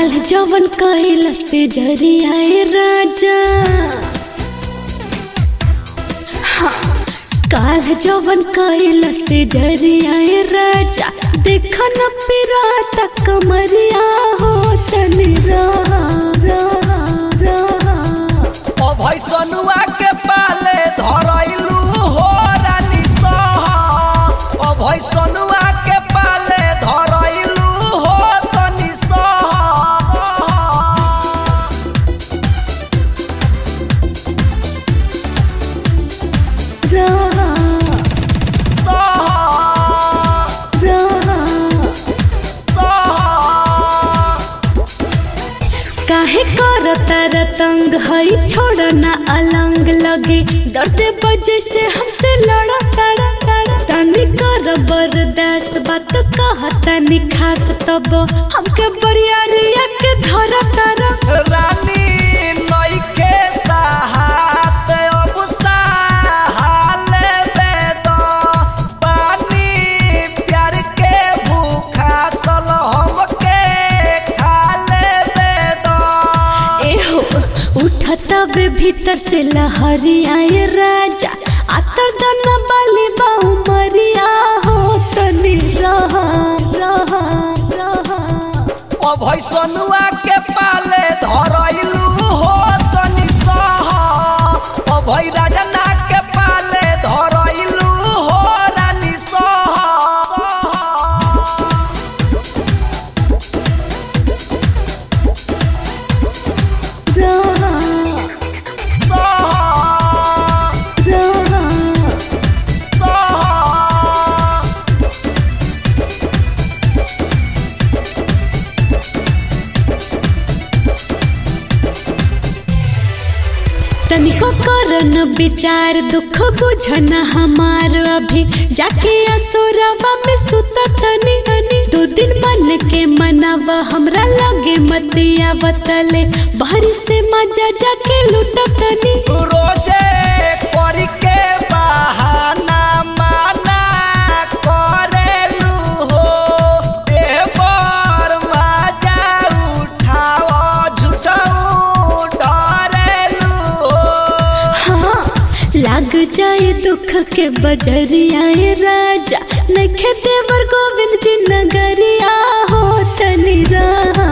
काल जवन कैल से जरियाए राजा हाँ, काल जवन कैल से जरियाए राजा देख न पिरात कमरिया हो तनी रहा रहा रहा ओ भैसनुआ के पाले धरैलू हो रानी सहा ओ भैसनुआ के पाले धरैलू हो तनी सहा रहा सहा रहा सहा काहे करता रतंग हई छोड़ ना अलंग लगे डरते बजे से हमसे लड़ा तड़ा तड़ा तनी कर बर्दाश्त बात कहता नि खास तब हमके बरियारिया के धरा तारा रानी नइखे साहत अब साहाले बेद पानी प्यार के भूखा सल हमके खाले बेद एहो उठता बे भीतर से लहरी आए राजा आतर दना बाली बाऊ मरिया हो तनी रहा रहा रहा ओ भैसनुआ के पाले धरैलू हो तनी सहा ओ भै राजना के पाले धरैलू हो रानी सहा रहा सहा रहा सहा तनिको करन विचार दुख बुझन हमार अभी जाके असुरवा में सुत तनी तनी दो दिन मन के मनाव हमरा लगे मतिया बतले बाहरी से मजा जाके लूट तनी रोजे करी के बहाना माना करेलू हो देवर मजा उठाओ झूठाऊ डरेलू हो हाँ लाग जाए दुख के बजरिया राजा नखे देवर गोविंद जी नगरिया हो तनी रहा